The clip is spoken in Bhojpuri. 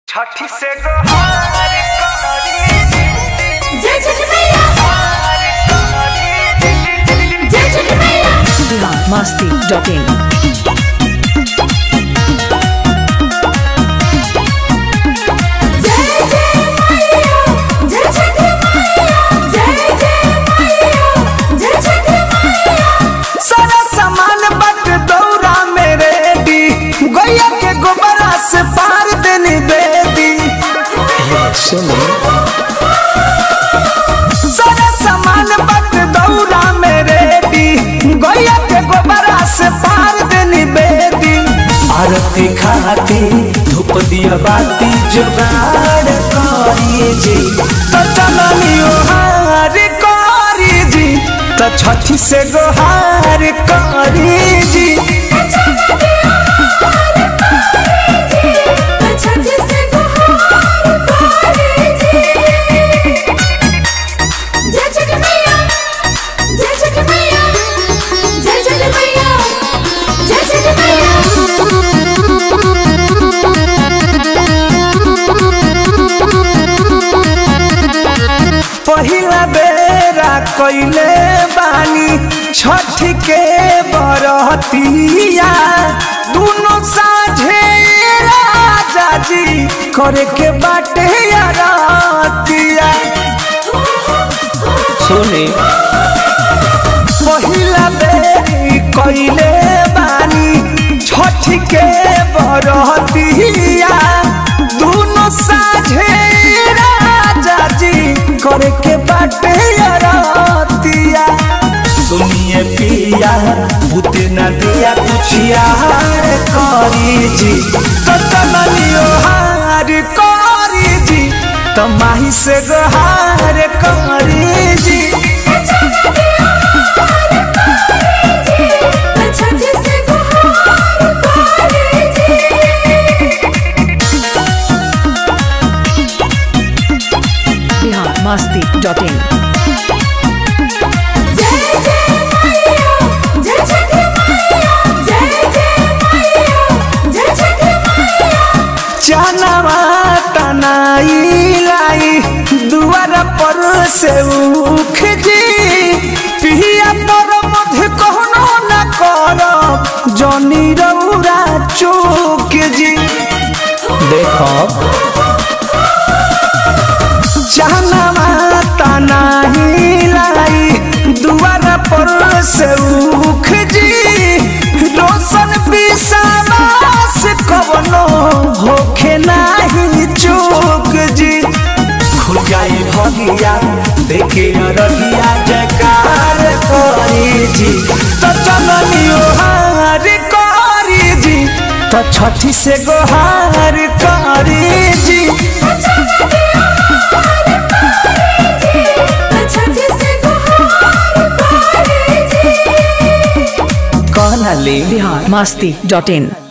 छठी से गोहार करी जय छठ मैया जय छठ मैया masti.in जय जय मैया जय छठ मैया जय जय मैया जय छठ मैया सारा सामान बट दौरा मेरे दी गैया के गोबरा से पार देनी बेदी सारा सामान बट दौरा मेरे दी गैया के गोबरा से पार देनी बेदी आरती खाती धूप दिया बाती जुगाड़ करी जी तो चलनियो हार करी जी तो छठी से गोहार करी जी छठ से गुहार करे जी जय छठ मैया जय छठ मैया जय छठ मैया जय छठ पहिला बेरा कइले बानी छठ के बरतिया दुनो साझे राजा जी करे के बाटे यारतिया सुनी पहिला बेरी कइले बानी छठ के बरतिया दुनो साझे राजा जी करे के बाटे यारतिया सुनिए पिया भूते न दिया कुछ यार करी जी तो तमनियो हार करी जी तो माही से गोहार करी जी छठ से गुहार करे जी Bihar masti.in जय जय मैया जय छठ मैया जय जय मैया जय छठ मैया चनवा तनाई लाई दुआर पर से उख जी पिया पर मध्य कहनो न कर जनी रौरा चूक जी देखो चनवा तनाई लाई दुआर पर से उख जी रोशन विश्वास कवनो होखे नाही चूक जी खुजाई भगिया देखे रहिया जकार करी जी तो चलनियो हार करी जी तो छठी से गोहार करी जी छठ से गुहार करे जी कहना ले Bihar masti.in